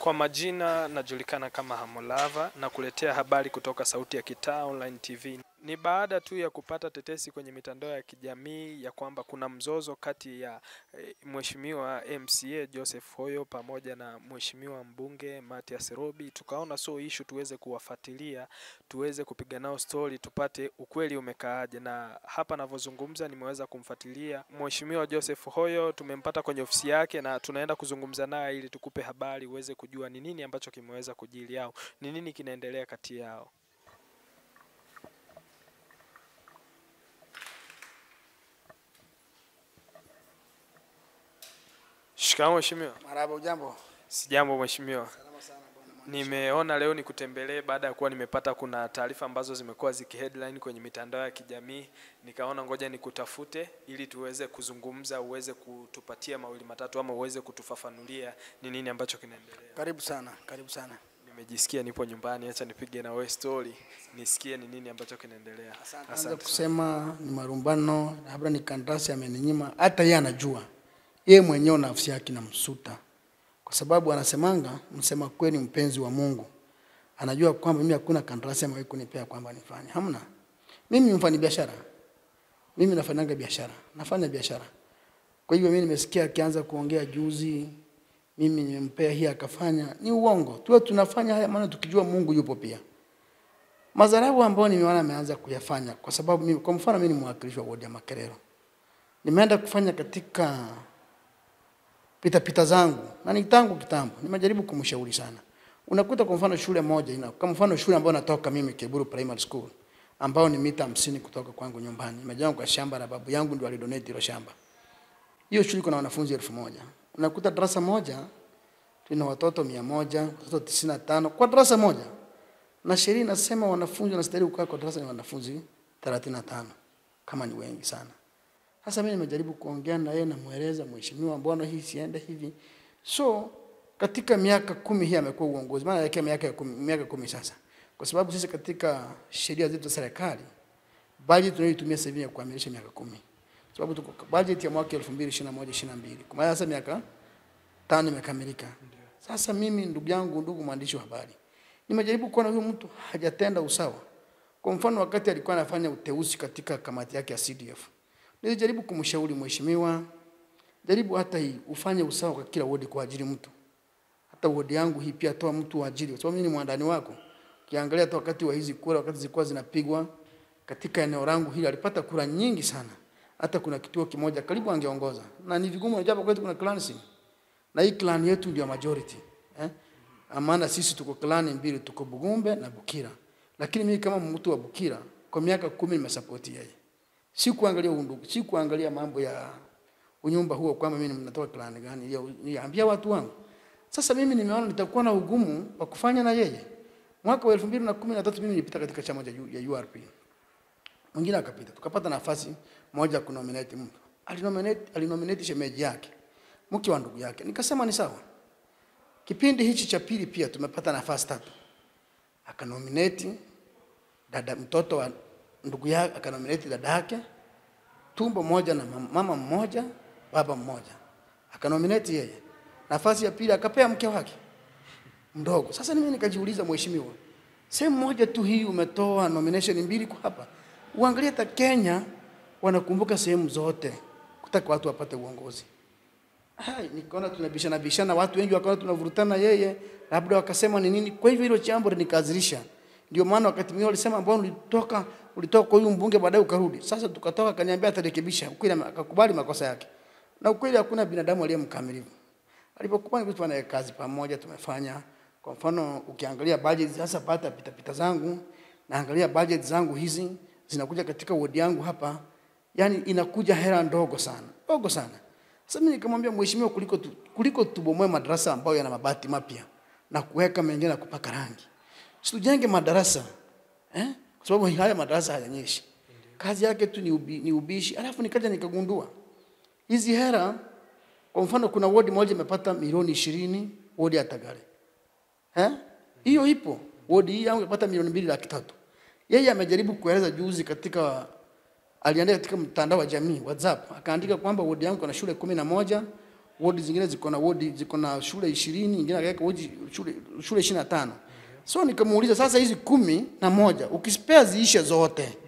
Kwa majina najulikana kama Hamulava na kuletea habari kutoka Sauti ya Kitaa Online TV. Ni baada tu ya kupata tetesi kwenye mitandao ya kijamii ya kwamba kuna mzozo kati ya eh, Mheshimiwa MCA Joseph Hoyo pamoja na Mheshimiwa mbunge Mathias Robi, tukaona so issue tuweze kuwafuatilia, tuweze kupiga nao story, tupate ukweli umekaaje. Na hapa navyozungumza, nimeweza kumfuatilia Mheshimiwa Joseph Hoyo, tumempata kwenye ofisi yake na tunaenda kuzungumza naye ili tukupe habari uweze kujua ni nini ambacho kimeweza kujili au ni nini kinaendelea kati yao. Shikamoo mheshimiwa. Marahaba, ujambo? Sijambo mheshimiwa. Salama sana bwana mwandishi. Nimeona leo nikutembelee baada ya kuwa nimepata kuna taarifa ambazo zimekuwa zikiheadline kwenye mitandao ya kijamii, nikaona ngoja nikutafute ili tuweze kuzungumza, uweze kutupatia mawili matatu ama uweze kutufafanulia ni nini ambacho kinaendelea. Karibu sana, karibu sana. Nimejisikia nipo nyumbani, acha nipige na wewe story nisikie ni nini ambacho kinaendelea. Anza sana. kusema ni marumbano, labda ni kandarasi ameninyima, hata yeye anajua. Yeye mwenyewe nafsi yake inamsuta. Kwa sababu anasemanga, msema kweli mpenzi wa Mungu. Anajua kwamba mimi hakuna kandarasi amewahi kunipea kwamba nifanye. Hamna. Mimi ni mfanya biashara. Mimi nafanyanga biashara. Nafanya biashara. Kwa hivyo mimi nimesikia akianza kuongea juzi, mimi nimempea hii akafanya, ni uongo. Tuwe tunafanya haya maana tukijua Mungu yupo pia. Madharau ambayo nimeona ameanza kuyafanya kwa sababu mimi, kwa mfano mimi ni mwakilishi wa wodi ya Makerero. Nimeenda kufanya katika pita pita zangu na ni tangu kitambo. Nimejaribu kumshauri sana. Unakuta kwa mfano shule moja ina kwa mfano shule ambayo natoka mimi Keburu Primary School ambao ni mita hamsini kutoka kwangu nyumbani. Nimejengwa kwa shamba la babu yangu ndio alidonate hilo shamba. Hiyo shule iko na wanafunzi elfu moja. Unakuta darasa moja tuna watoto mia moja, watoto tisini na tano kwa darasa moja na sheria inasema wanafunzi wanastahili kukaa kwa darasa ni wanafunzi 35 kama ni wengi sana. Sasa mimi nimejaribu kuongea na yeye namueleza mheshimiwa, mbona hii siende hivi? So katika miaka kumi hii amekuwa uongozi, maana yake miaka ya kumi, miaka kumi sasa, kwa sababu sisi katika sheria zetu za serikali budget tunayoitumia sasa hivi ya kukamilisha miaka kumi, sababu tuko budget ya mwaka 2021 22 kwa maana sasa miaka tano imekamilika. Sasa mimi ndugu yangu, ndugu mwandishi wa habari, nimejaribu kuona huyu mtu hajatenda usawa. Kwa mfano, wakati alikuwa anafanya uteuzi katika kamati yake ya CDF, nilijaribu kumshauri mheshimiwa, jaribu hata hii ufanye usawa kwa kila wodi kwa ajili mtu. Hata wodi yangu hii pia toa mtu wa ajili, kwa sababu mimi ni mwandani wako. Kiangalia hata wakati wa hizi kura, wakati zilikuwa zinapigwa katika eneo langu hili, alipata kura nyingi sana. Hata kuna kituo kimoja karibu angeongoza, na ni vigumu, unajua hapa kwetu kuna clancy na hii clan yetu ndio majority eh? Maana sisi tuko clan mbili, tuko Bugumbe na Bukira, lakini mimi kama mtu wa Bukira kwa miaka kumi nimesapoti yeye, si kuangalia undugu, si kuangalia mambo ya unyumba huo kwamba mimi ninatoka clan gani, ya- niambia watu wangu. Sasa mimi nimeona nitakuwa na ugumu wa kufanya na yeye. Mwaka wa 2013 mimi nilipita katika chama cha U- ya URP, mwingine akapita, tukapata nafasi moja kunominate mtu, alinominate alinominate shemeji yake mke wa ndugu yake. Nikasema ni sawa. Kipindi hichi cha pili pia tumepata nafasi tatu, akanominate dada mtoto wa ndugu yake, akanominate dada yake, tumbo moja na mam- mama mmoja, baba mmoja, akanominate yeye. Nafasi ya pili akapea mke wake mdogo. Sasa mimi nikajiuliza, mheshimiwa, sehemu moja tu hii umetoa nomination mbili kwa hapa, uangalie hata Kenya wanakumbuka sehemu zote kutaka watu wapate uongozi. Hai, nikaona tunabishana bishana, watu wengi wakaona tunavurutana yeye, labda wakasema ni nini. Kwa hivyo hilo jambo linikazirisha. Ndio maana wakati mwingine walisema ambao ulitoka ulitoka kwa huyu mbunge baadaye ukarudi. Sasa tukatoka akaniambia atarekebisha. Ukweli akakubali makosa yake. Na ukweli hakuna binadamu aliye mkamilifu. Alipokubali kufanya kazi pamoja tumefanya. Kwa mfano ukiangalia budget sasa pata pita pita zangu, naangalia budget zangu hizi zinakuja katika wodi yangu hapa, yani inakuja hela ndogo sana. Ndogo sana. Sasa mimi nikamwambia mheshimiwa, kuliko tu, kuliko tubomoe madarasa ambayo yana mabati mapya na kuweka mengine na kupaka rangi, situjenge madarasa eh? Kwa sababu haya madarasa hayanyeshi. Kazi yake tu ni, ubi, ni ubishi. Alafu nikaja nikagundua hizi hera, kwa mfano kuna wodi moja imepata milioni ishirini, wodi ya Tagare eh? Hiyo ipo wodi hii yangu imepata milioni mbili laki tatu. Yeye amejaribu kueleza juzi katika aliandika katika mtandao wa jamii WhatsApp, akaandika kwamba wodi yangu kuna shule kumi na moja wodi zingine ziko na wodi ziko na shule ishirini nyingine akaweka wodi shule shule ishirini na tano so nikamuuliza sasa hizi kumi na moja ukispea ziishe zote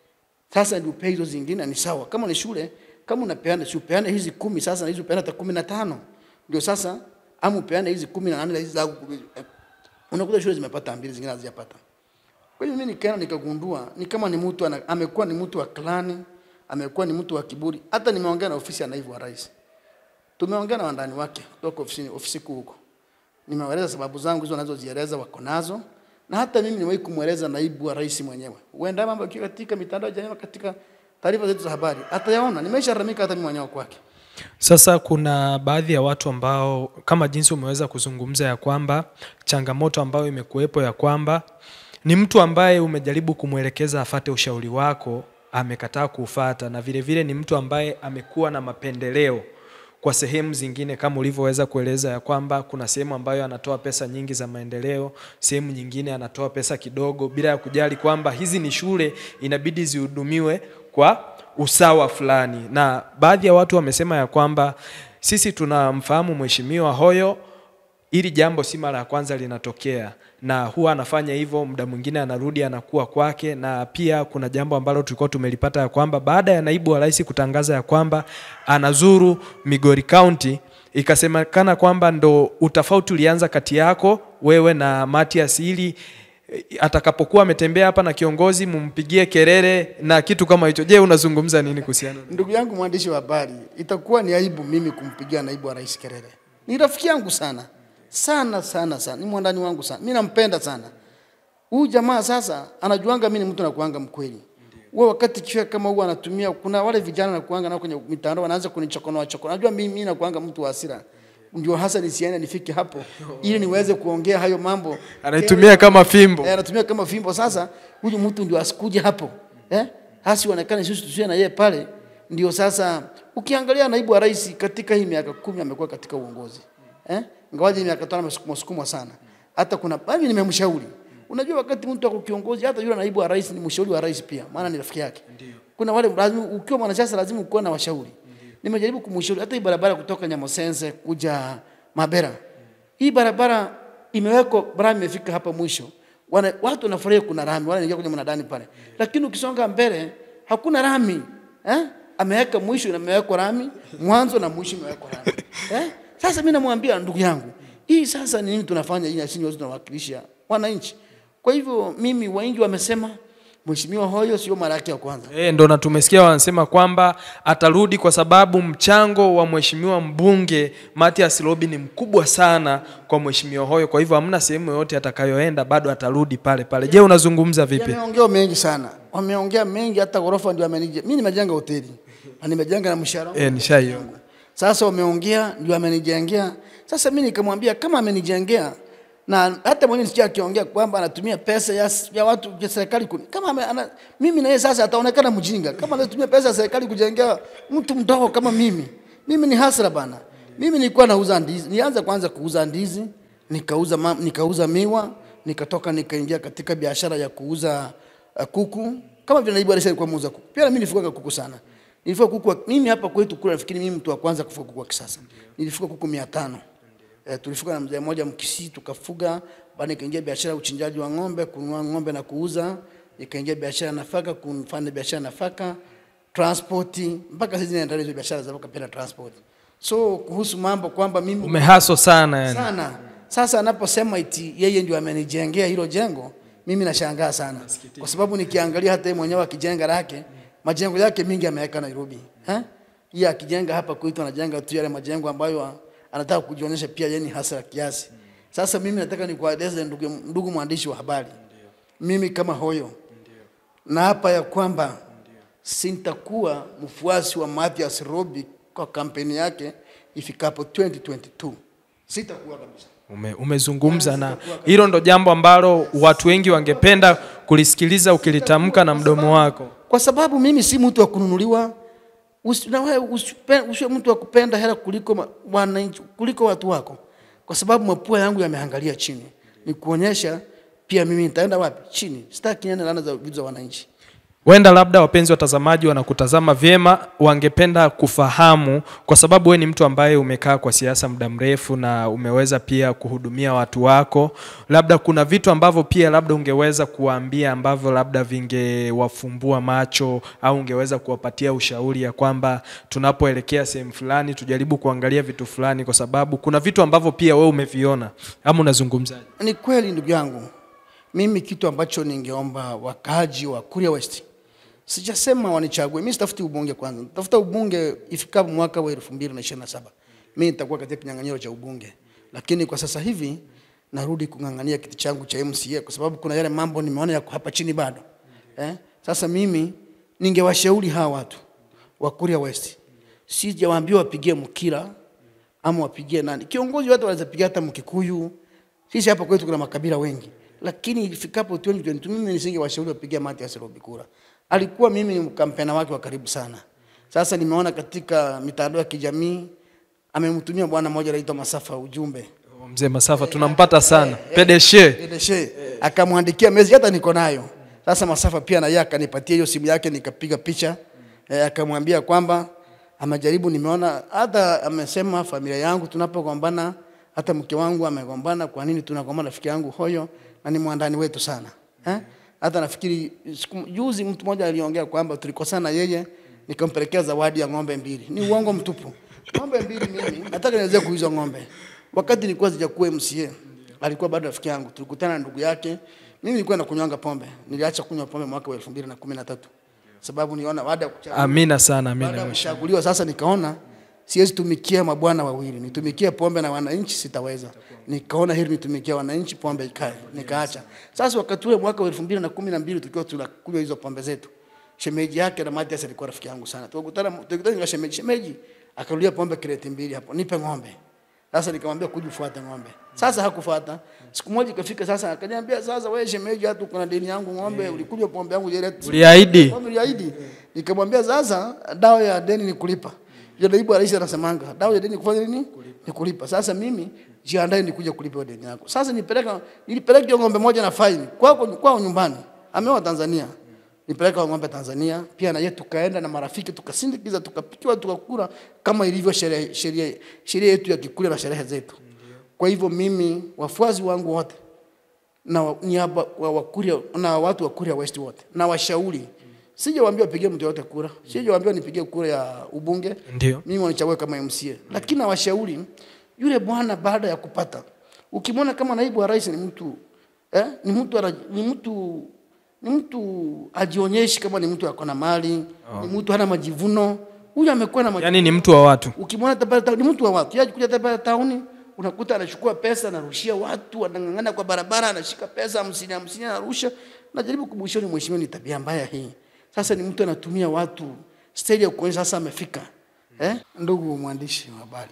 sasa ndio upe hizo zingine ni sawa kama ni shule kama unapeana si upeane hizi kumi sasa na hizi upeane hata kumi na tano ndio sasa ama upeane hizi kumi na nane na hizi zangu kumi. unakuta shule zimepata mbili zingine hazijapata kwa hiyo mimi nikaenda nikagundua ni kama ni mtu ana- amekuwa ni mtu wa klani, amekuwa ni mtu wa kiburi. Hata nimeongea na ofisi ya naibu wa rais, tumeongea na wandani wake kutoka ofisini ofisi kuu huko, nimewaeleza sababu zangu hizo nazozieleza wako nazo, na hata mimi nimewahi kumweleza naibu wa rais mwenyewe. Huenda mambo yakiwa katika mitandao ya jamii, katika taarifa zetu za habari, atayaona. Nimesharamika hata mimi mwenyewe kwake. Sasa kuna baadhi ya watu ambao kama jinsi umeweza kuzungumza ya kwamba changamoto ambayo imekuwepo ya kwamba ni mtu ambaye umejaribu kumwelekeza afate ushauri wako amekataa kuufata, na vile vile ni mtu ambaye amekuwa na mapendeleo kwa sehemu zingine, kama ulivyoweza kueleza ya kwamba kuna sehemu ambayo anatoa pesa nyingi za maendeleo, sehemu nyingine anatoa pesa kidogo, bila ya kujali kwamba hizi ni shule inabidi zihudumiwe kwa usawa fulani. Na baadhi ya watu wamesema ya kwamba sisi tunamfahamu Mheshimiwa Hoyo ili jambo si mara ya kwanza linatokea, na huwa anafanya hivyo, muda mwingine anarudi anakuwa kwake. Na pia kuna jambo ambalo tulikuwa tumelipata ya kwamba baada ya naibu wa rais kutangaza ya kwamba anazuru Migori County, ikasemekana kwamba ndo utofauti ulianza kati yako wewe na Matias ili eh, atakapokuwa ametembea hapa na kiongozi mumpigie kelele na kitu kama hicho. Je, unazungumza nini kuhusiana na Ndugu yangu mwandishi wa habari, itakuwa ni aibu mimi kumpigia naibu wa rais kelele. Ni rafiki yangu sana sana sana sana, ni mwandani wangu sana, mimi nampenda sana huyu jamaa. Sasa anajuanga mimi ni mtu nakuanga mkweli. Wewe wakati kiwa kama huwa anatumia, kuna wale vijana nakuanga nao kwenye mitandao wanaanza kunichokonoa chokonoa. Najua mimi mimi nakuanga mtu wa hasira, ndio hasa nisiende nifike hapo ili niweze kuongea hayo mambo anaitumia kama fimbo? Eh, anatumia kama fimbo. Sasa huyu mtu ndio asikuje hapo eh, hasi onekane sisi tusiwe na yeye pale. Ndio sasa ukiangalia naibu wa rais katika hii miaka kumi amekuwa katika uongozi eh, ingawaje miaka tano amesukumwa sukumwa sana. Hata kuna mimi nimemshauri, unajua wakati mtu ako kiongozi, hata yule naibu wa rais ni mshauri wa rais pia, maana ni rafiki yake. Kuna wale lazima, ukiwa mwanasiasa lazima ukuwe na washauri. Nimejaribu kumshauri hata hii barabara kutoka Nyamosense kuja Mabera, hii barabara imewekwa rami imefika hapa mwisho. Wana, watu wanafurahia kuna rami, wanaingia kwenye mnadani pale, lakini ukisonga mbele hakuna rami eh? Ameweka mwisho na imewekwa rami, mwanzo na mwisho imewekwa rami eh? Sasa mimi namwambia ndugu yangu, hii sasa ni nini tunafanya hii, sisi wote tunawakilisha wananchi. Kwa hivyo mimi, wengi wamesema Mheshimiwa Hoyo sio mara yake ya kwanza. E, ndo na tumesikia wanasema kwamba atarudi kwa sababu mchango wa mheshimiwa mbunge Mathias Robi ni mkubwa sana kwa mheshimiwa Hoyo, kwa hivyo hamna sehemu yoyote atakayoenda, bado atarudi pale pale. Je, unazungumza vipi? Yameongea mengi sana, wameongea mengi, hata ghorofa ndio amenije. Mimi nimejenga hoteli na nimejenga na mshahara wangu. E, nishaiona. Sasa wameongea ndio amenijengea. Sasa mimi nikamwambia kama amenijengea na hata mwenyewe nisikia akiongea kwamba anatumia pesa ya, ya watu ya serikali kuni. Kama ame, ana, mimi na yeye sasa ataonekana mjinga kama anatumia pesa ya serikali kujengea mtu mdogo kama mimi. Mimi ni hasra bana. Mimi nilikuwa nauza ndizi, nianza kwanza kuuza ndizi, nikauza ma, nikauza miwa, nikatoka nikaingia katika biashara ya kuuza uh, kuku kama vile naibu rais alikuwa muuza kuku. Pia na mimi nilifuga kuku sana. Nilifuga kuku wa- mimi hapa kwetu kule nafikiri mimi mtu wa kwanza kufuga kuku wa kisasa. Nilifuga kuku 500. E, tulifuga na mzee mmoja Mkisii tukafuga, baada nikaingia biashara ya uchinjaji wa ng'ombe, kununua ng'ombe na kuuza, nikaingia biashara ya nafaka, kufanya biashara ya nafaka, transport, mpaka sasa naendelea hizo biashara za kapenda transport. So kuhusu mambo kwamba mimi Umehaso sana yani. sana. Sasa anaposema iti yeye ndio amenijengea hilo jengo, mimi nashangaa sana, kwa sababu nikiangalia hata yeye mwenyewe akijenga lake, majengo yake mingi ameweka Nairobi eh? Yeye akijenga hapa kwetu anajenga tu yale majengo ambayo anataka kujionyesha pia yeye ni hasara kiasi. Sasa mimi nataka nikueleze ndugu, ndugu mwandishi wa habari, mimi kama Hoyo na hapa ya kwamba sintakuwa mfuasi wa Mathias Robi kwa kampeni yake ifikapo 2022 sitakuwa kabisa. Ume, umezungumza na hilo ndo jambo ambalo watu wengi wangependa kulisikiliza ukilitamka na mdomo wako. kwa sababu mimi si mtu wa kununuliwa. Usi- na wewe usipe- usiwe mtu wa kupenda hela kuliko ma- wananchi kuliko watu wako, kwa sababu mapua yangu yameangalia chini, ni kuonyesha pia mimi nitaenda wapi chini. Sitaki niende laana za vitu za wananchi. Huenda labda wapenzi watazamaji wanakutazama vyema, wangependa kufahamu, kwa sababu wewe ni mtu ambaye umekaa kwa siasa muda mrefu na umeweza pia kuhudumia watu wako, labda kuna vitu ambavyo pia labda ungeweza kuwaambia ambavyo labda vingewafumbua macho au ungeweza kuwapatia ushauri ya kwamba tunapoelekea sehemu fulani tujaribu kuangalia vitu fulani, kwa sababu kuna vitu ambavyo pia wewe umeviona, ama unazungumzaje? Ni kweli ndugu yangu, mimi kitu ambacho ningeomba wakaaji wa Kuria West, sijasema wanichague mimi, sitafuti ubunge kwanza, tafuta ubunge ifikapo mwaka wa 2027 mimi nitakuwa katika kinyang'anyiro cha ubunge, lakini kwa sasa hivi narudi kung'ang'ania kiti changu cha MCA kwa sababu kuna yale mambo nimeona yako hapa chini bado eh? Sasa mimi ningewashauri hawa watu wa Kuria West, sijawaambia wapigie Mkira ama wapigie nani kiongozi, watu wanaweza pigia hata Mkikuyu. Sisi hapa kwetu kuna makabila wengi, lakini ifikapo 2022 mimi nisingewashauri wapigie Mathias Robi kura. Alikuwa mimi ni kampena wake wa karibu sana. Sasa nimeona katika mitandao ya kijamii amemtumia bwana mmoja anaitwa Masafa ujumbe Mzee Masafa tunampata sana, pedeshe Edeshe akamwandikia message hata niko nayo. Sasa Masafa pia na yeye akanipatia hiyo simu yake nikapiga picha eh, akamwambia kwamba amejaribu, nimeona hata amesema familia yangu tunapogombana, hata mke wangu amegombana. Kwa nini tunagombana? Rafiki yangu hoyo na ni mwandani wetu sana eh? Hata nafikiri siku juzi mtu mmoja aliongea kwamba tulikosana yeye, nikampelekea zawadi ya ng'ombe mbili. Ni uongo mtupu. Ng'ombe mbili mimi nataka niweze kuuza ng'ombe. Wakati nilikuwa sijakuwa MCA, alikuwa bado rafiki yangu. Tulikutana na ndugu yake. Mimi nilikuwa nakunywanga pombe. Niliacha kunywa pombe mwaka wa 2013. Sababu niona baada ya kuchaguliwa Amina sana, baada amina. ya mheshimiwa. kuchaguliwa sasa nikaona siwezi tumikia mabwana wawili, nitumikie pombe na wananchi sitaweza. Nikaona hili nitumikie wananchi, pombe ikae, nikaacha. Sasa wakati ule mwaka wa 2012 tukiwa tunakunywa hizo pombe zetu, shemeji yake na Mathias alikuwa rafiki yangu sana. Tukakutana tukakutana na shemeji, shemeji akarudia pombe kreti mbili hapo, nipe ng'ombe. Sasa nikamwambia kuja ufuate ng'ombe. Sasa hakufuata. Siku moja ikafika sasa akaniambia sasa wewe shemeji hatu kuna deni yangu ng'ombe ulikunywa pombe yangu ile Uliahidi. Pombe uliahidi. Nikamwambia sasa dawa ya deni ni kulipa. Ndio naibu rais anasemanga dawa ya deni kufanya nini? Ni kulipa. Sasa mimi jiandae nikuja kulipa hiyo deni yako. Sasa nipeleka nilipeleka hiyo ng'ombe moja na faini kwako kwao nyumbani. Ameoa Tanzania. Nipeleka ng'ombe Tanzania pia na yeye tukaenda na marafiki tukasindikiza tukapikiwa tukakula kama ilivyo sheria sheria sheria yetu ya Kikuria na sherehe zetu. Kwa hivyo mimi wafuasi wangu wote na wa- niaba wa Wakuria na watu wa Kuria West wote na washauri, sijawaambia wapige mtu yote kura, sijawaambia nipige kura ya ubunge, Ndio. mimi wanichague kama MCA, lakini nawashauri yule bwana baada ya kupata, ukimwona kama naibu wa rais ni mtu eh, ni mtu ana- ni mtu ni mtu ajionyeshi kama ni mtu ako na mali ni mtu hana majivuno, huyu amekuwa na majivuno Yaani ni mtu wa watu. ukimwona tabara tauni ni mtu wa watu yaji kuja tabara tauni unakuta anachukua pesa anarushia watu anang'ang'ana kwa barabara anashika pesa hamsini hamsini anarusha najaribu kumwishoni mheshimiwa ni tabia mbaya hii sasa ni mtu anatumia watu stage ya kuonyesha sasa amefika eh? ndugu mwandishi wa habari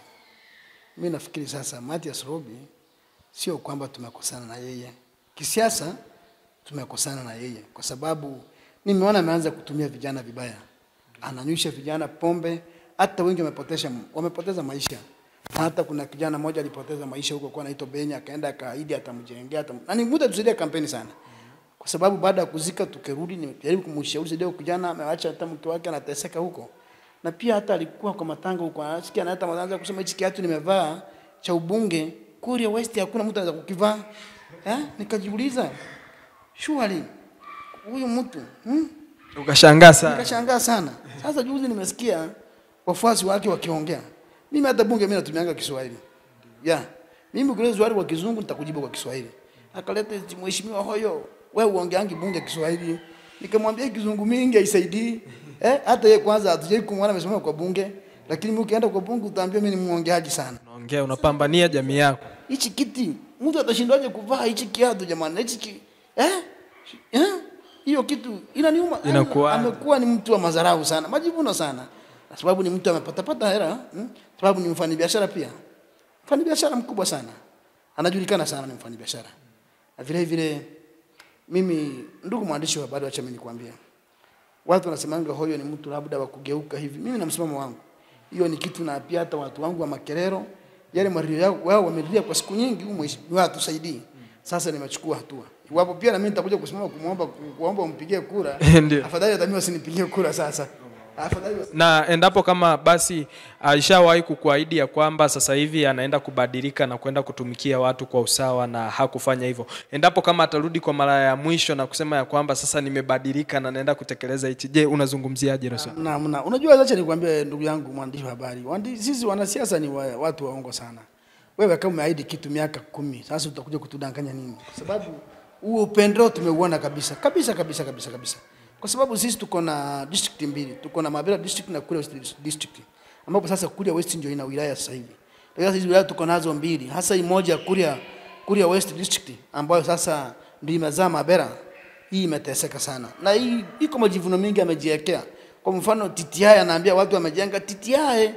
mi nafikiri sasa Mathias Robi sio kwamba tumekosana na yeye kisiasa tumekosana na yeye kwa sababu nimeona ameanza kutumia vijana vibaya ananywisha vijana pombe hata wengi wamepoteza wamepoteza maisha na hata kuna kijana mmoja alipoteza maisha huko kwa anaitwa Benya akaenda akaahidi atamjengea atam... na ni muda tusaidia kampeni sana kwa sababu baada ya kuzika tukirudi nimejaribu kumshauri saidia huyo kijana ameacha hata mke wake anateseka huko na pia hata alikuwa kwa matanga huko anasikia na hata anaanza kusema hichi kiatu nimevaa cha ubunge Kuria West hakuna mtu anaweza kukivaa eh nikajiuliza surely huyu mtu hmm? Ukashangaa sana. Nikashangaa sana. Sasa juzi nimesikia wafuasi wake wakiongea. Mimi hata bunge mimi natumianga Kiswahili. Yeah. Mimi ukiuliza swali kwa kizungu nitakujibu kwa Kiswahili. Akaleta eti mheshimiwa hoyo, wewe uongeangi bunge Kiswahili. Nikamwambia kizungu mingi haisaidii. Eh, hata yeye kwanza hatujai kumwona amesimama kwa bunge, lakini mimi ukienda kwa bunge utaambia mimi ni muongeaji sana. Unaongea, unapambania jamii yako. Hichi kiti mtu atashindwaje kuvaa hichi kiatu jamani? Hichi ki eh? Eh? Hiyo kitu inaniuma. Inakuwa- Amekuwa ni mtu wa madharau sana, majivuno sana. Kwa sababu ni mtu amepata pata hela, hmm? sababu ni mfanyabiashara pia. Mfanyabiashara mkubwa sana. Anajulikana sana ni mfanyabiashara. Na vile vile mimi ndugu mwandishi wa habari acha mimi nikwambie. Watu wanasemanga hoyo ni mtu labda wa kugeuka hivi. Mimi na msimamo wangu. Hiyo ni kitu na pia hata watu wangu wa Makerero yale mario yao wao wamelia kwa siku nyingi huko mheshimiwa atusaidii. Sasa nimechukua hatua. Iwapo pia na mimi nitakuja kusimama kumwomba kuomba umpigie kura, Ndio. afadhali hata mimi wasinipigie kura sasa. Afadhali wasi- na endapo kama basi alishawahi kukuahidi ya kwamba sasa hivi anaenda kubadilika na kwenda kutumikia watu kwa usawa na hakufanya hivyo, endapo kama atarudi kwa mara ya mwisho na kusema ya kwamba sasa nimebadilika na naenda kutekeleza hichi, je, unazungumziaje hilo swala? na, na, unajua acha nikwambie ndugu yangu mwandishi wa habari, Wandi, sisi wanasiasa ni wa, watu waongo sana. Wewe kama umeahidi kitu miaka kumi, sasa utakuja kutudanganya nini? Kwa sababu huo upendeleo tumeuona kabisa kabisa kabisa kabisa kabisa, kwa sababu sisi tuko na district mbili, tuko na Mabera district na Kuria West district, ambapo sasa Kuria West ndio ina wilaya sasa hivi. Lakini sasa hizi wilaya tuko nazo mbili, hasa hii moja ya Kuria Kuria West district ambayo sasa ndio imezaa Mabera hii imeteseka sana na hii iko majivuno mengi amejiwekea. Kwa mfano TTI anaambia watu wamejenga TTI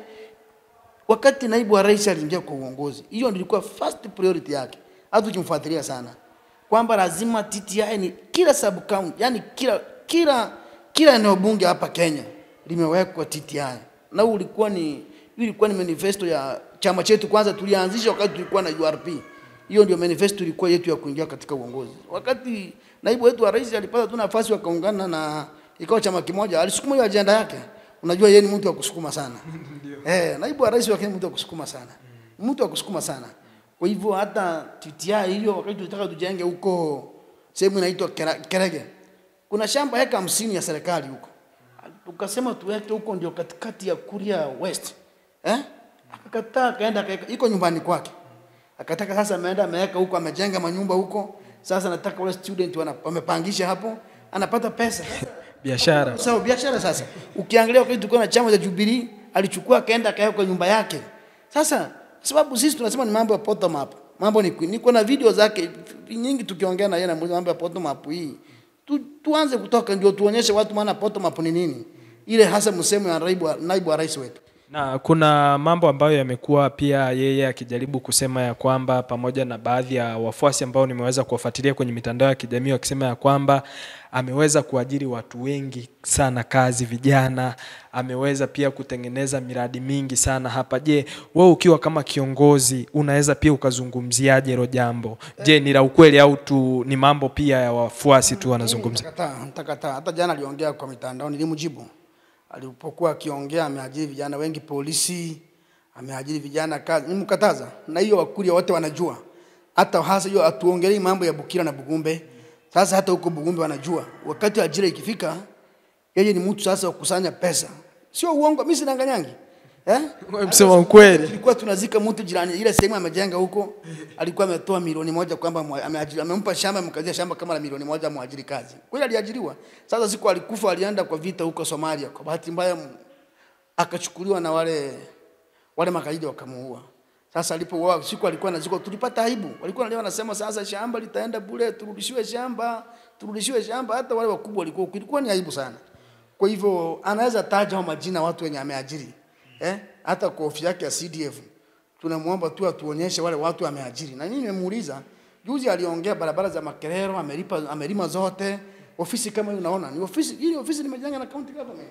wakati naibu wa rais aliingia kwa uongozi, hiyo ndio ilikuwa first priority yake, hata ukimfuatilia sana kwamba lazima TTI ni kila sub county, yani kila kila kila eneo bunge hapa Kenya limewekwa TTI, na huu ulikuwa ni hii ilikuwa ni manifesto ya chama chetu. Kwanza tulianzisha wakati tulikuwa na URP, hiyo ndio manifesto ilikuwa yetu ya kuingia katika uongozi. Wakati naibu wetu wa rais alipata tu nafasi, wakaungana na ikawa chama kimoja, alisukuma hiyo ajenda yake. Unajua yeye ni mtu wa kusukuma sana eh, naibu wa rais wake ni mtu wa kusukuma sana, mtu wa kusukuma sana. Kwa hivyo hata TTI hiyo, wakati tulitaka tujenge huko sehemu inaitwa Kera- Kerege, kuna shamba heka hamsini ya serikali huko, tukasema tuweke huko, ndio katikati ya Kuria West eh? Akakataa, akaenda akaeka, iko nyumbani kwake, akataka sasa, ameenda ameweka huko, amejenga manyumba huko. Sasa nataka wale student wana- wamepangisha hapo, anapata pesa Biashara Sawa, biashara sasa. Ukiangalia wakati tulikuwa na chama cha Jubilee, alichukua akaenda akaweka kwa nyumba yake. Sasa sababu sisi tunasema ni mambo ya bottom up. Mambo ni niko na video zake nyingi tukiongea na yeye na mambo ya bottom up hii. Tu, tuanze kutoka ndio tuonyeshe watu maana bottom up ni nini. Ile hasa msemo ya naibu wa- naibu wa rais wetu. na kuna mambo ambayo yamekuwa pia yeye akijaribu kusema ya kwamba pamoja na baadhi ya wafuasi ambao nimeweza kuwafuatilia kwenye mitandao ya kijamii wakisema ya kwamba ameweza kuajiri watu wengi sana kazi vijana, ameweza pia kutengeneza miradi mingi sana hapa. Je, wewe ukiwa kama kiongozi unaweza pia ukazungumziaje hilo jambo? Je, ni la ukweli au tu ni mambo pia ya wafuasi tu wanazungumza? Nitakataa, nitakataa. Hata jana aliongea kwa mitandao nilimjibu. Alipokuwa akiongea ameajiri vijana wengi polisi, ameajiri vijana kazi. Nimkataza. Na hiyo Wakuria wote wanajua. Hata hasa hiyo atuongelei mambo ya Bukira na Bugumbe. Sasa hata huko Bugumbe wanajua. Wakati ajira ikifika, yeye ni mtu sasa wa kukusanya pesa. Sio uongo, mimi sinanganyangi. Eh? Wewe msema ukweli. Tulikuwa tunazika mtu jirani ile sehemu amejenga huko, alikuwa ametoa milioni moja kwamba mwa- ameajiri- amempa shamba mkazia shamba kama la milioni moja mwajiri kazi. Kweli aliajiriwa. Sasa siku alikufa alienda kwa vita huko Somalia. Kwa bahati mbaya m- akachukuliwa na wale wale magaidi wakamuua. Sasa alipouawa siku alikuwa anazikwa, tulipata aibu. Walikuwa wanalia wanasema sasa shamba litaenda bure, turudishiwe shamba, turudishiwe shamba. Hata wale wakubwa walikuwa ilikuwa ni aibu sana. Kwa hivyo anaweza taja hao majina watu wenye ameajiri. Eh? Hata kwa ofisi yake ya CDF tunamwomba tu atuonyeshe wale watu ameajiri. Na mimi nimemuuliza juzi, aliongea barabara za Makerero amelipa amelima zote. Ofisi kama hiyo unaona ni ofisi hii, ni ofisi nimejenga na county government.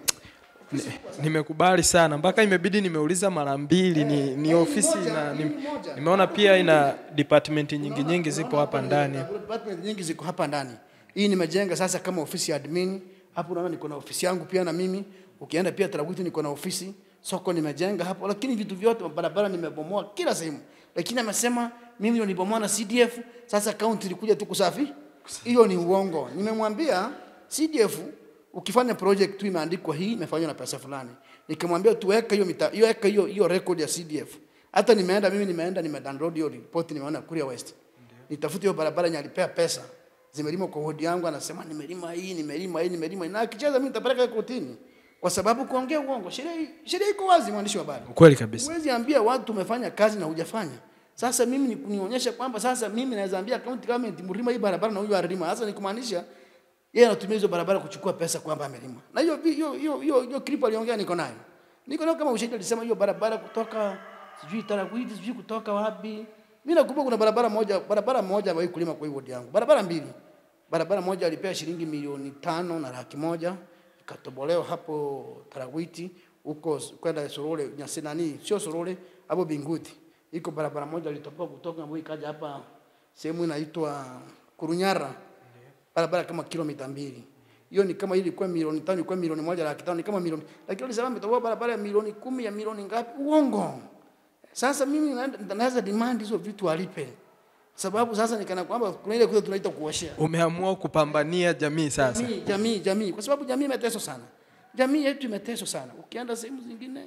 Nimekubali sana mpaka imebidi nimeuliza mara mbili ni, ni ofisi moja, na hii ni, ni moja. nimeona pia ina department nyingi nyingi zipo hapa ndani. Department nyingi ziko hapa ndani. Hii nimejenga sasa kama ofisi ya admin. Hapo unaona niko na ofisi yangu pia na mimi. Ukienda pia Tarabuti niko na ofisi. Soko nimejenga hapo, lakini vitu vyote barabara nimebomoa kila sehemu. Lakini amesema mimi ndio nibomoa na CDF, sasa county ilikuja tu kusafi. Hiyo ni uongo. Nimemwambia CDF ukifanya project tu imeandikwa hii imefanywa na pesa fulani. Nikamwambia tuweke hiyo mita, hiyo weka hiyo hiyo record ya CDF. Hata nimeenda mimi nimeenda nimedownload hiyo report nimeona Kuria West. Nitafute hiyo barabara yenye alipea pesa. Zimelima kwa hodi yangu anasema nimelima hii, nimelima hii, nimelima hii. Na akicheza mimi nitapeleka kotini. Kwa sababu kuongea uongo. Sheria sheria iko wazi mwandishi wa habari. Ukweli kabisa. Huwezi ambia watu umefanya kazi na hujafanya. Sasa mimi ni kunionyesha kwamba sasa mimi naweza ambia county government mlima hii barabara na huyu alima. Sasa ni kumaanisha yeye anatumia hizo barabara kuchukua pesa kwamba amelima. Na hiyo hiyo hiyo hiyo hiyo clip aliongea niko nayo. Niko nayo kama ushahidi alisema hiyo barabara kutoka sijui Tarakwiti sijui kutoka wapi. Mimi nakumbuka kuna barabara moja barabara moja ambayo kulima kwa hiyo wodi yangu. Barabara mbili. Barabara moja alipea shilingi milioni tano na laki moja ikatobolewa hapo Tarakwiti huko kwenda Sorole nyasi nani sio Sorole hapo Binguti. Iko barabara moja ilitoboa kutoka ambayo ikaja hapa sehemu inaitwa Kurunyara barabara kama kilomita mbili hiyo ni kama ilikuwa milioni tano ilikuwa milioni moja laki tano ni kama milioni lakini walisema mtakuwa barabara ya milioni kumi ya milioni ngapi uongo sasa mimi naenda- naweza demand hizo vitu alipe sababu sasa nikana kwamba kuna ile kitu tunaita kuoshea Umeamua kupambania jamii sasa. jamii, jamii, jamii, kwa sababu jamii imeteswa sana. Jamii yetu imeteswa sana. Ukienda sehemu zingine,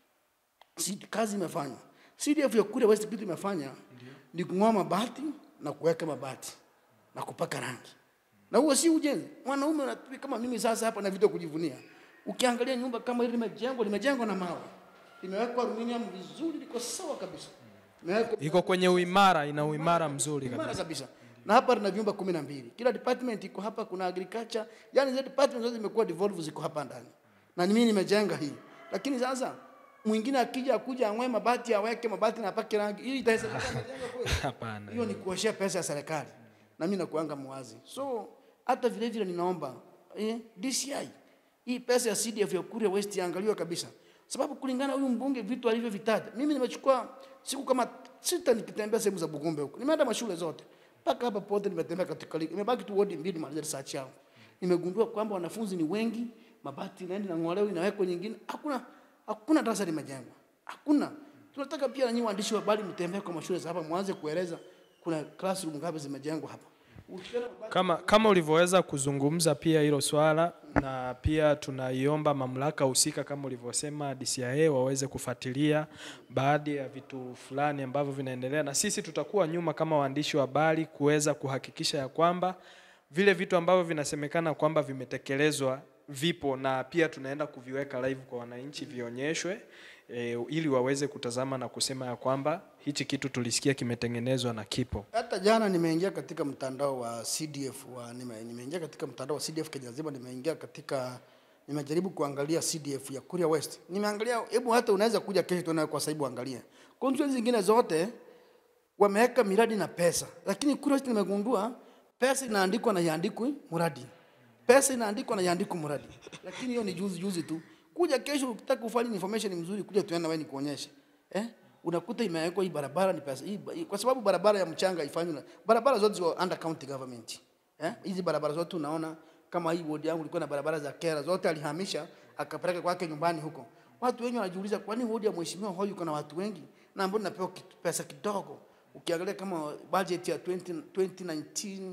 si kazi imefanywa. CDF ya kule West kitu imefanya ni kung'oa mabati na kuweka mabati na kupaka rangi, na huo si ujenzi. Mwanaume unatumia kama mimi sasa hapa na vitu vya kujivunia. Ukiangalia nyumba kama hili limejengwa, limejengwa na mawe, limewekwa aluminium vizuri, liko sawa kabisa, limewekwa Iko kwenye uimara, ina uimara mzuri kabisa. imara kabisa. Na hapa tuna vyumba kumi na mbili. Kila department iko hapa, kuna agriculture, yani zile department zote zimekuwa devolved ziko hapa ndani, na mimi nimejenga hii. Lakini sasa mwingine akija akuja ang'oe mabati aweke mabati na apake rangi, hii itawezekana kujenga kweli? Hapana. Hiyo ni kuoshea pesa ya serikali, na mimi nakuanga mwazi. So hata vile vile ninaomba eh, DCI hii pesa ya CDF ya Kuria West iangaliwe kabisa, sababu kulingana huyu mbunge vitu alivyovitaja, mimi nimechukua siku kama sita nikitembea sehemu za Bugumbe huko, nimeenda mashule zote mpaka hapa pote nimetembea katika ligi, imebaki tu wodi mbili maliza research yangu, nimegundua kwamba wanafunzi ni wengi, mabati inaenda na ng'olewa inawekwa nyingine, hakuna hakuna darasa limejengwa, hakuna. Tunataka pia na nyinyi waandishi wa habari mtembee kwa mashule za hapa, mwanze kueleza kuna classroom ngapi zimejengwa hapa. Ukiona mabati- Kama, kama ulivyoweza kuzungumza pia hilo swala, na pia tunaiomba mamlaka husika kama ulivyosema DCIA waweze kufuatilia baadhi ya vitu fulani ambavyo vinaendelea, na sisi tutakuwa nyuma kama waandishi wa habari kuweza kuhakikisha ya kwamba vile vitu ambavyo vinasemekana kwamba vimetekelezwa vipo, na pia tunaenda kuviweka live kwa wananchi vionyeshwe, e, ili waweze kutazama na kusema ya kwamba hichi kitu tulisikia kimetengenezwa na kipo. Hata jana nimeingia katika mtandao wa CDF wa nime, nimeingia katika mtandao wa CDF Kenya nzima, nimeingia katika nimejaribu kuangalia CDF ya Kuria West. Nimeangalia, hebu hata unaweza kuja kesho tuone kwa sababu angalia. Constituency zingine zote wameweka miradi na pesa, lakini Kuria West nimegundua pesa inaandikwa na iandikwi mradi. Pesa inaandikwa na iandikwi mradi. Lakini hiyo ni juzi juzi tu. Kuja kesho ukitaka kufanya information mzuri, kuja tuende wewe nikuonyeshe. Eh? Unakuta imewekwa hii barabara ni pesa hii, hii- kwa sababu barabara ya mchanga ifanywe na barabara zote ziko under county government. Eh? Hizi barabara zote unaona kama hii ward yangu ilikuwa na barabara za kera zote alihamisha akapeleka kwake nyumbani huko. Watu wengi wanajiuliza kwa nini ward ya mheshimiwa huyu kuna watu wengi na ambao napewa kitu- pesa kidogo. Ukiangalia kama budget ya 20, 2019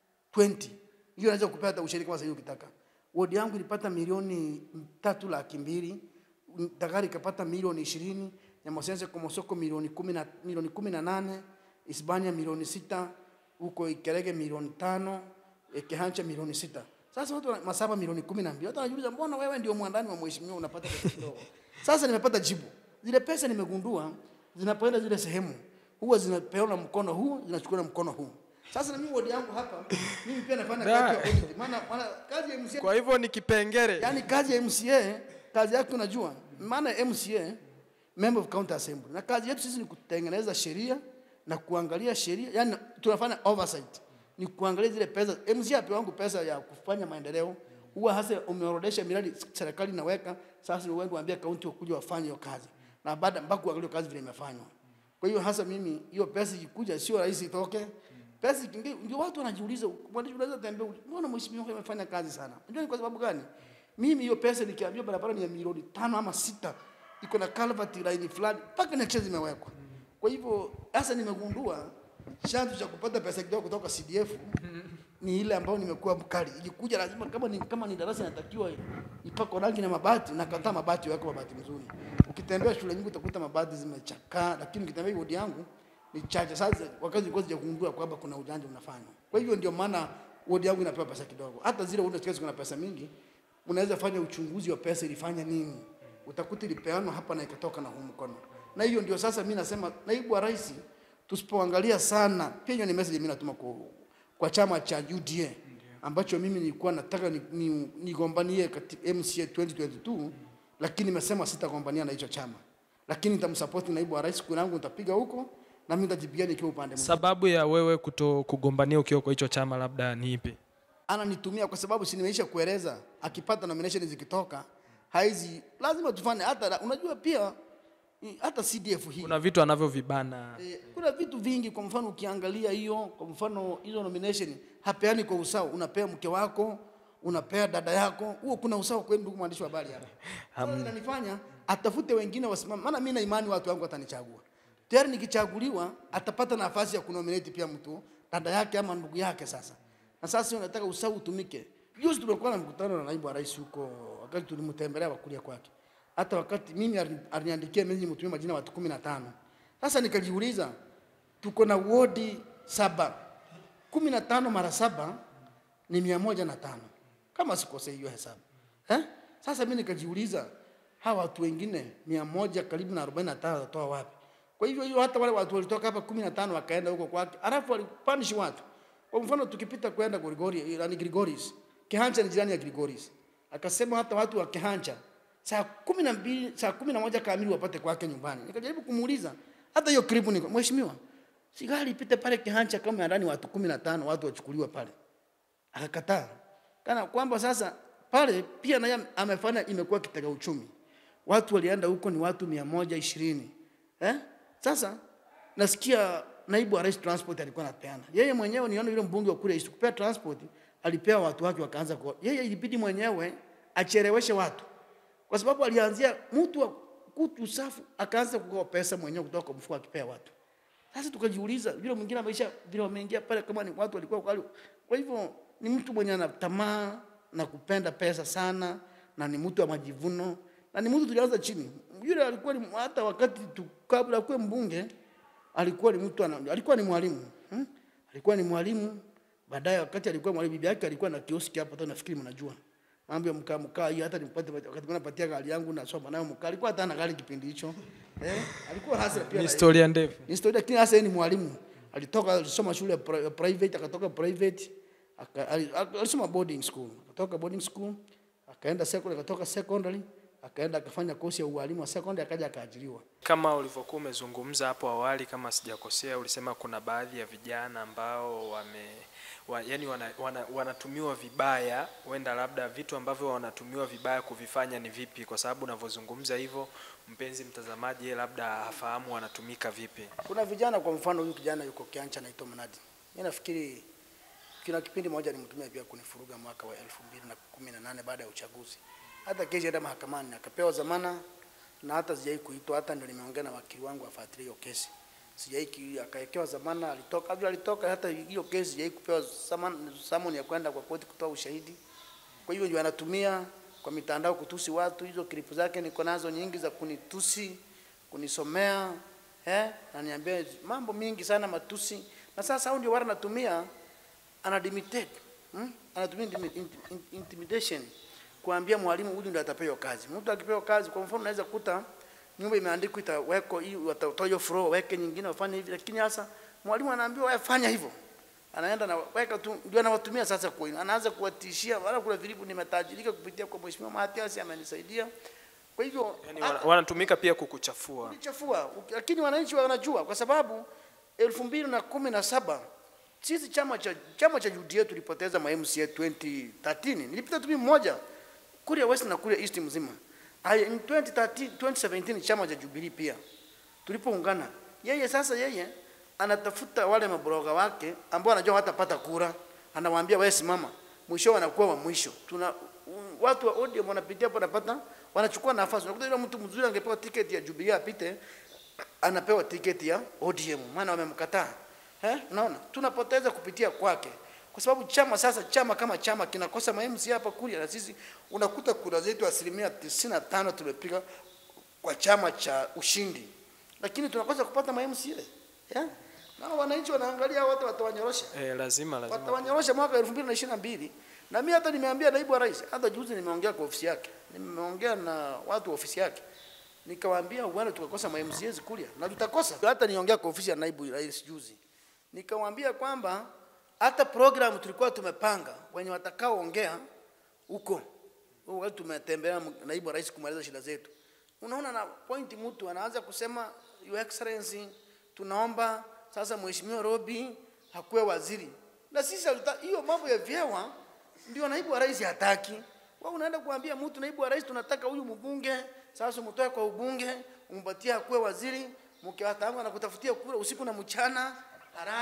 20 hiyo naweza kupata hata ushirika kama sasa hivi ukitaka. Wodi yangu ilipata milioni tatu laki mbili, Dagari ikapata milioni ishirini, Nyamosense Komosoko milioni kumi na milioni kumi na nane, Hispania milioni sita, huko Ikerege milioni tano, eh, Kehancha milioni sita. Sasa watu wana- Masaba milioni kumi na mbili. Watu wanajiuliza mbona wewe ndio mwandani wa mheshimiwa unapata pesa kidogo? Sasa nimepata jibu. Zile pesa nimegundua zinapoenda zile sehemu huwa zinapeana mkono huu, zinachukua na mkono huu. Sasa na mimi wodi yangu hapa, mimi pia nafanya kazi ya audit. Maana maana kazi ya MCA Kwa hivyo ni kipengele Yaani kazi ya MCA, kazi yake unajua, maana ya MCA member of county assembly, na kazi yetu sisi ni kutengeneza sheria na kuangalia sheria, yani tunafanya oversight, ni kuangalia zile pesa. MCA apewa wangu pesa ya kufanya maendeleo, huwa hasa umeorodesha miradi serikali inaweka, sasa ni wewe waambia kaunti wakuja wafanye hiyo kazi, na baada mpaka kuangalia kazi vile imefanywa. Kwa hiyo hasa mimi hiyo pesa ikikuja, sio rahisi itoke pesa ikiingia, ndio watu wanajiuliza, mwandishi unaweza tembea, mbona mheshimiwa huyu amefanya kazi sana? Unajua ni kwa sababu gani? Mimi hiyo pesa nikiambia barabara ni ya milioni tano ama sita, iko na culvert line fulani, mpaka na zimewekwa. Kwa hivyo sasa nimegundua chanzo cha kupata pesa kidogo kutoka CDF ni ile ambayo nimekuwa mkali. Ikikuja lazima kama ni kama ni darasa inatakiwa ipakwe rangi na mabati, na kataa mabati yako mabati mzuri. Ukitembea shule nyingi utakuta mabati zimechakaa, lakini ukitembea wodi yangu ni chache. Sasa wakati nilikuwa sijagundua kwamba kuna ujanja unafanywa. Kwa hivyo ndio maana wodi yangu inapewa pesa kidogo. Hata zile wodi zikazo kuna pesa mingi, unaweza fanya uchunguzi wa pesa ilifanya nini. Utakuta ilipeanwa hapa na ikatoka na huu mkono. Na hiyo ndio sasa mimi nasema naibu wa rais tusipoangalia sana, pia hiyo ni message mimi natuma kwa, kwa chama cha UDA ambacho mimi nilikuwa nataka nigombanie ni, nigombanie katika MCA 2022 lakini nimesema sitagombania na hicho chama, lakini nitamsupport naibu wa rais, kura yangu nitapiga huko na mimi nitajipigia nikiwa upande mmoja. Sababu ya wewe kuto kugombania ukiwa kwa hicho chama labda ni ipi? Ananitumia kwa sababu si nimeisha kueleza, akipata nomination zikitoka haizi, lazima tufanye hata, unajua pia i- hata CDF hii Kuna vitu anavyovibana. Eh, kuna vitu vingi. Kwa mfano ukiangalia hiyo, kwa mfano hizo nomination hapeani kwa usawa. Unapea mke wako, unapea dada yako, huo kuna usawa kweli, ndugu mwandishi wa habari hapa? Sasa inanifanya atafute wengine wasimame, maana mimi na imani watu wangu watanichagua tayari. Nikichaguliwa atapata nafasi ya kunominate pia mtu dada yake ama ndugu yake. Sasa na sasa unataka usawa utumike. Juzi tulikuwa na mkutano na naibu wa rais huko, wakati tulimtembelea wakulia kwake, hata wakati mimi alini- aliniandikia mimi mtumie majina watu kumi na tano. Sasa nikajiuliza tuko na wodi saba, kumi na tano mara saba ni mia moja na tano kama sikosei hiyo hesabu eh? Sasa mimi nikajiuliza hawa watu wengine mia moja karibu na arobaini na tano watatoa wapi? Kwa hivyo hiyo hata wale watu walitoka hapa kumi na tano wakaenda huko kwake, alafu walipanish watu. Kwa mfano tukipita kwenda Grigori, yani Grigoris, Kihancha ni jirani ya Grigoris, akasema hata watu wa Kihancha saa kumi na mbili saa kumi na moja kamili wapate kwake nyumbani. Nikajaribu kumuuliza hata hiyo kripu, niko mheshimiwa, si gari ipite pale Kihancha kama ya ndani watu kumi na tano watu wachukuliwa pale akakataa kana kwamba sasa pale pia naye amefanya imekuwa kitega uchumi. Watu walienda huko ni watu mia moja ishirini eh? Sasa nasikia naibu wa rais transport alikuwa anapeana yeye mwenyewe, niona yule mbunge wa kule isikupea transport, alipewa watu wake wakaanza kwa yeye, ilibidi mwenyewe acheleweshe watu kwa sababu alianzia mtu wa kutu safu akaanza kukopa pesa mwenyewe kutoka kwa mfuko akipea watu. Sasa tukajiuliza vile mwingine maisha vile wameingia pale, kama ni watu walikuwa kwa kwa hivyo ni mtu mwenye ana tamaa na kupenda pesa sana, na ni mtu wa majivuno, na ni mtu tulianza chini. Yule alikuwa ni hata wakati tu, kabla kuwe mbunge alikuwa ni mtu ana, alikuwa ni mwalimu hmm? alikuwa ni mwalimu. Baadaye wakati alikuwa mwalimu, bibi yake alikuwa na kioski hapa tu, nafikiri mnajua mambo ya mkaa mkaa hii. Hata nipate wakati kuna patia gari yangu nasoma nayo mkaa, alikuwa hata ana gari kipindi hicho eh, alikuwa hasa pia Ni na- historia ndefu. ni historia lakini hasa yeye ni mwalimu. Alitoka alisoma shule ya pri- private, akatoka private, aka- ali- ali- alisoma boarding school. Akatoka boarding school, akaenda secondary, akatoka secondary, akaenda akafanya kosi ya ualimu wa secondary, akaja akaajiriwa. Kama ulivyokuwa umezungumza hapo awali, kama sijakosea, ulisema kuna baadhi ya vijana ambao wame wa, yani wana, wana, wanatumiwa vibaya, huenda labda vitu ambavyo wanatumiwa vibaya kuvifanya ni vipi? Kwa sababu unavyozungumza hivyo, mpenzi mtazamaji, yeye labda hafahamu wanatumika vipi. Kuna vijana kwa mfano, huyu kijana yuko Kiancha anaitwa Mnadi. Mimi nafikiri kuna kipindi moja nimtumia pia kunifuruga mwaka wa elfu mbili na kumi na nane baada ya uchaguzi. Hata kesho enda mahakamani akapewa zamana na hata sijai kuitwa, hata ndio nimeongea na wakili wangu afuatilie hiyo kesi. Sijai ki- akawekewa zamana, alitoka vile alitoka, hata hiyo kesi sijai kupewa zamana, summon ya kwenda kwa koti kutoa ushahidi. Kwa hivyo ndio anatumia kwa mitandao kutusi watu. Hizo klipu zake niko nazo nyingi za kunitusi, kunisomea eh, na niambia mambo mingi sana matusi, na sasa hao ndio wale anatumia anadimitate hmm? anatumia intimi- inti- inti- intimidation kuambia mwalimu huyu ndio atapewa kazi. Mtu akipewa kazi, kwa mfano, unaweza kuta nyumba imeandikwa itaweko hii, watatoa hiyo floor, weke nyingine, wafanye hivi, lakini sasa mwalimu anaambiwa wewe fanya hivyo, anaenda na weka tu, ndio anawatumia sasa kwa anaanza kuwatishia, wala kuna vilibu nimetajirika kupitia kwa mheshimiwa Matias amenisaidia. Kwa hivyo Yani hata- wana- wanatumika pia kukuchafua. kulichafua, Uki- lakini wananchi wanajua kwa sababu elfu mbili na kumi na saba sisi chama cha chama cha UDA tulipoteza ma MCA 2013 nilipita tu mimi mmoja Kuria West na Kuria East mzima. Aya, in 2013 2017 chama cha Jubilee pia tulipoungana, yeye sasa yeye anatafuta wale mabroga wake ambao anajua watapata kura, anawaambia wewe simama, mwisho wanakuwa wa mwisho. Tuna u- watu wa ODM wanapitia hapo, wanapata wanachukua nafasi. Unakuta yule mtu mzuri angepewa tiketi ya Jubilee apite, anapewa tiketi ya ODM, maana wamemkataa. Eh, unaona tunapoteza kupitia kwake, kwa sababu chama sasa, chama kama chama kinakosa ma MCA hapa Kuria, na sisi unakuta kura zetu asilimia tisini na tano tumepiga kwa chama cha ushindi, lakini tunakosa kupata ma MCA yeah? na wananchi wanaangalia hao wote watawanyorosha Eh, lazima lazima. watawanyorosha mwaka elfu mbili na ishirini na mbili na mimi hata nimeambia naibu wa rais, hata juzi nimeongea kwa ofisi yake, nimeongea na watu wa ofisi yake nikawaambia uende tukakosa ma MCAs Kuria na tutakosa. Hata niongea kwa ofisi ya naibu rais juzi, nikawaambia kwamba hata program tulikuwa tumepanga wenye watakaoongea huko huko, wakati tumetembea naibu wa rais kumaliza shida zetu, unaona na point, mtu anaanza kusema your excellency, tunaomba sasa mheshimiwa Robi hakuwe waziri, na sisi hatuta- hiyo mambo ya vyewa ndio naibu wa rais hataki. Wewe unaenda kuambia mtu naibu wa rais, tunataka huyu mbunge sasa umtoe kwa ubunge, umpatie akuwe waziri, mke wa tangu anakutafutia kura usiku na mchana, halali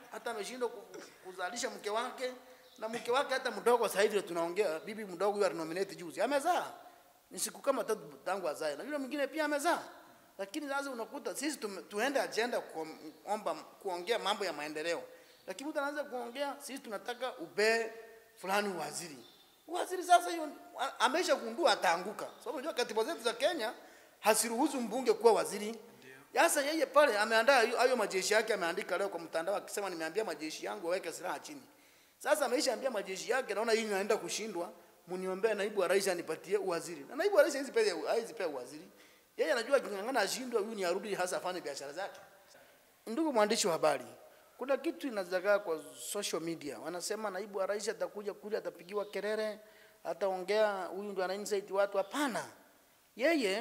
hata ameshindwa ku- kuzalisha mke wake na mke wake hata mdogo sasa hivi tunaongea bibi mdogo huyo alinominate juzi amezaa ni siku kama tatu tangu azae na yule mwingine pia amezaa lakini sasa unakuta sisi tume- tuende agenda kuomba kuongea mambo ya maendeleo lakini mtu anaanza kuongea sisi tunataka upee fulani waziri waziri sasa hiyo a- amesha gundua ataanguka sababu unajua katiba zetu za Kenya hasiruhusu mbunge kuwa waziri sasa yeye pale ameandaa hiyo- hayo majeshi yake ameandika leo kwa mtandao akisema nimeambia majeshi yangu waweke silaha chini sasa ameisha ambia majeshi yake naona hii inaenda kushindwa mniombee naibu wa rais anipatie uwaziri na naibu wa rais hawezi pea hawezi pea uwaziri yeye anajua aking'ang'ana ashindwe huyu ni arudi hasa afanye biashara zake ndugu mwandishi wa habari kuna kitu inazagaa kwa social media wanasema naibu wa rais atakuja kule atapigiwa kelele ataongea huyu ndio anainsight watu hapana yeye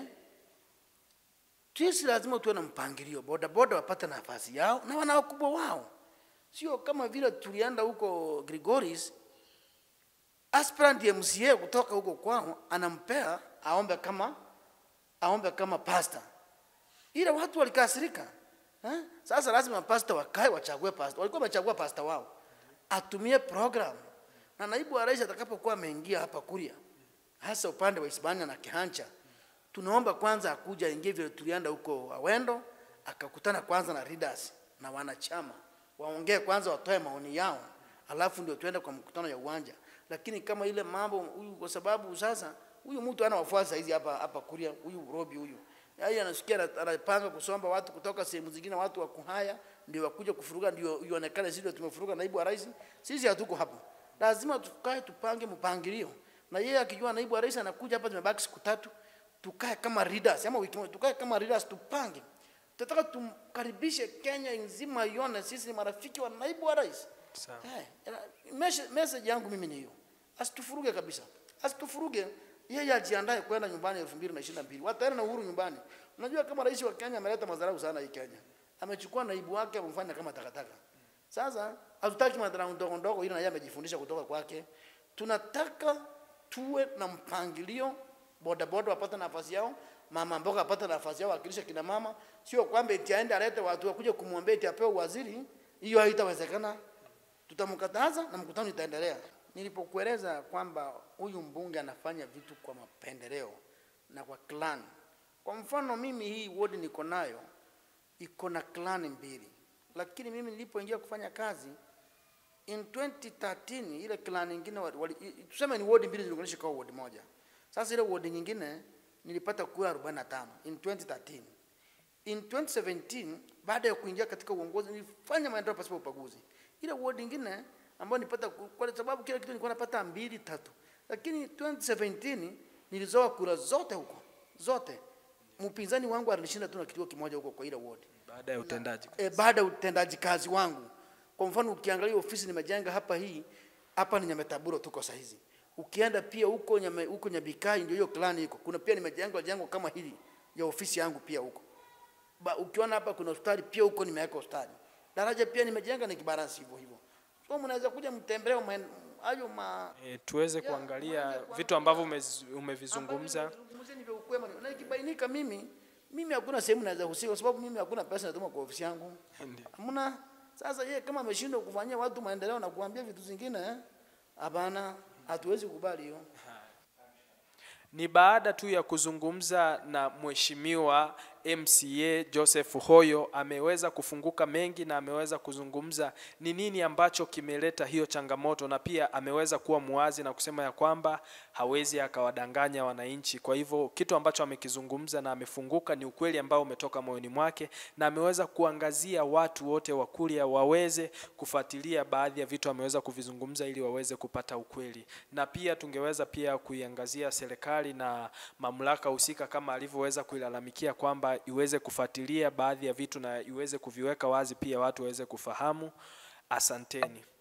sisi lazima tuwe na mpangilio boda boda wapate nafasi yao na wana wakubwa wao sio kama vile tulienda huko Grigoris aspirant MCA kutoka huko kwao anampea aombe kama aombe kama pastor ila watu walikasirika eh? Sasa lazima pasta wakae wachague pasta. Walikuwa wamechagua pasta wao, atumie program na naibu wa rais atakapokuwa ameingia hapa Kuria, hasa upande wa Hispania na Kihancha, tunaomba kwanza akuja ingie vile tulienda huko Awendo, akakutana kwanza na leaders na wanachama, waongee kwanza, watoe maoni yao, alafu ndio tuende kwa mkutano ya uwanja. Lakini kama ile mambo huyu, kwa sababu sasa huyu mtu ana wafuasi hizi hapa hapa Kuria, huyu Robi huyu yeye anasikia ana- anapanga kusomba watu kutoka sehemu zingine, watu wa kuhaya ndio wakuja kufuruga, ndio ionekane sisi ndio tumefuruga naibu wa rais. Sisi hatuko hapo, lazima tukae tupange mpangilio, na yeye akijua naibu wa rais anakuja hapa, tumebaki siku tatu, tukae kama leaders ama wiki moja, tukae kama leaders, tupange. Tunataka tumkaribishe Kenya nzima ione sisi ni marafiki wa naibu wa rais. Sawa. Eh, message, message yangu mimi ni hiyo, asitufuruge kabisa, asitufuruge. Yeye ajiandae kwenda nyumbani elfu mbili na ishirini na mbili wataenda na uhuru nyumbani. Unajua kama rais wa Kenya ameleta madharau sana hii Kenya, amechukua naibu wake amemfanya kama takataka. Sasa hatutaki madharau ndogo ndogo, ili na yeye amejifundisha kutoka kwake. Tunataka tuwe na mpangilio, bodaboda wapate nafasi yao, mama mboga apate nafasi yao, wakilisha kina mama, sio kwamba eti aende alete watu wakuja kumwombea eti apewe waziri. Hiyo haitawezekana tutamkataza na mkutano itaendelea. Nilipokueleza kwamba huyu mbunge anafanya vitu kwa mapendeleo na kwa clan. Kwa mfano mimi hii ward niko nayo iko na clan mbili, lakini mimi nilipoingia kufanya kazi in 2013 ile clan nyingine wali, wali, i- tuseme ni ward mbili ziliunganisha kwa ward moja. Sasa ile ward nyingine nilipata kura 45 in 2013. In 2017 baada ya kuingia katika uongozi nilifanya maendeleo pasipo ubaguzi. Ile ward nyingine ambayo nilipata ku- kwa sababu kila kitu nilikuwa napata mbili tatu, lakini 2017 nilizoa kura zote huko zote. Mpinzani wangu alishinda tu na kituo kimoja huko kwa ile ward baada ya utendaji e, baada ya utendaji kazi wangu. Kwa mfano ukiangalia ofisi nimejenga hapa hii hapa ni Nyametaburo tuko saa hizi. Ukienda pia huko nyame, huko Nyabikai ndio hiyo klani iko. Kuna pia nimejenga jengo kama hili ya ofisi yangu pia huko. Ba, ukiona hapa kuna hospitali pia huko nimeweka hospitali. Daraja pia nimejenga ni kibaransi hivyo hivyo. So mnaweza kuja mtembelee maen- hayo ma e, tuweze Yeah, kuangalia mwanzo vitu ambavyo umez- umevizungumza Ambavyo ni vya ukwema. Na ikibainika mimi mimi hakuna sehemu naweza husika kwa sababu mimi hakuna pesa natuma kwa ofisi yangu. Ndio. Hamna. Sasa yeye kama ameshindwa kufanyia watu maendeleo na kuambia vitu zingine, eh, hapana, hatuwezi kukubali hiyo. ni baada tu ya kuzungumza na mheshimiwa MCA Joseph Hoyo ameweza kufunguka mengi na ameweza kuzungumza ni nini ambacho kimeleta hiyo changamoto, na pia ameweza kuwa muwazi na kusema ya kwamba hawezi akawadanganya wananchi. Kwa hivyo kitu ambacho amekizungumza na amefunguka ni ukweli ambao umetoka moyoni mwake, na ameweza kuangazia watu wote wa Kuria waweze kufuatilia baadhi ya vitu ameweza kuvizungumza ili waweze kupata ukweli, na pia tungeweza pia kuiangazia serikali na mamlaka husika kama alivyoweza kuilalamikia kwamba iweze kufuatilia baadhi ya vitu na iweze kuviweka wazi pia watu waweze kufahamu. Asanteni.